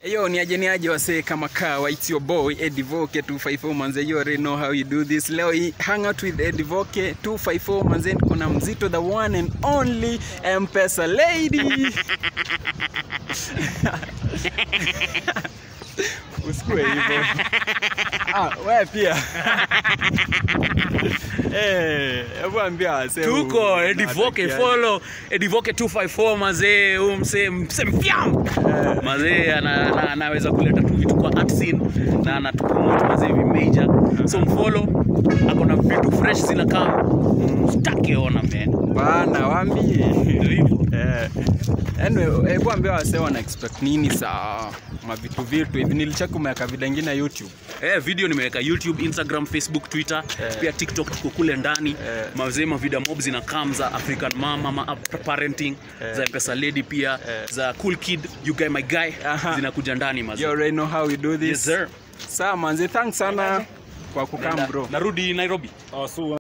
Yo, ni aje ni aje wasee kama kawa, it's your boy Eddie Voke 254 manze, you already know how you do this. Leo hii hang out with Eddie Voke 254 manze, kuna mzito the one and only M-Pesa lady. Usikue hivyo. Ah, wewe pia. Eh, hebu ambia wasee. tuko u- edivoke unatakiaje. follow edivoke 254 mazee huu msee msee mfyam mazee ana- ana- anaweza kuleta tu vitu kwa art scene na anatupromote mazee hivi major so mfollow ako na vitu fresh zinakaa stakiona man Bana, waambie. Ndio hivyo Eh, anyway, hebu ambia wasee wana expect nini saa mavitu vitu hivi nilicheka umeweka video ingine YouTube Eh, video nimeweka youtube instagram facebook twitter Eh. pia tiktok tuko kule ndani Eh. mazee mavida mob zina kam za african mama ma parenting za mpesa lady pia Eh. za cool kid you guy my guy Aha. zinakuja ndani you mazee already know how we do this yes sir saa manzi thanks sana kwa kukam bro narudi nairobi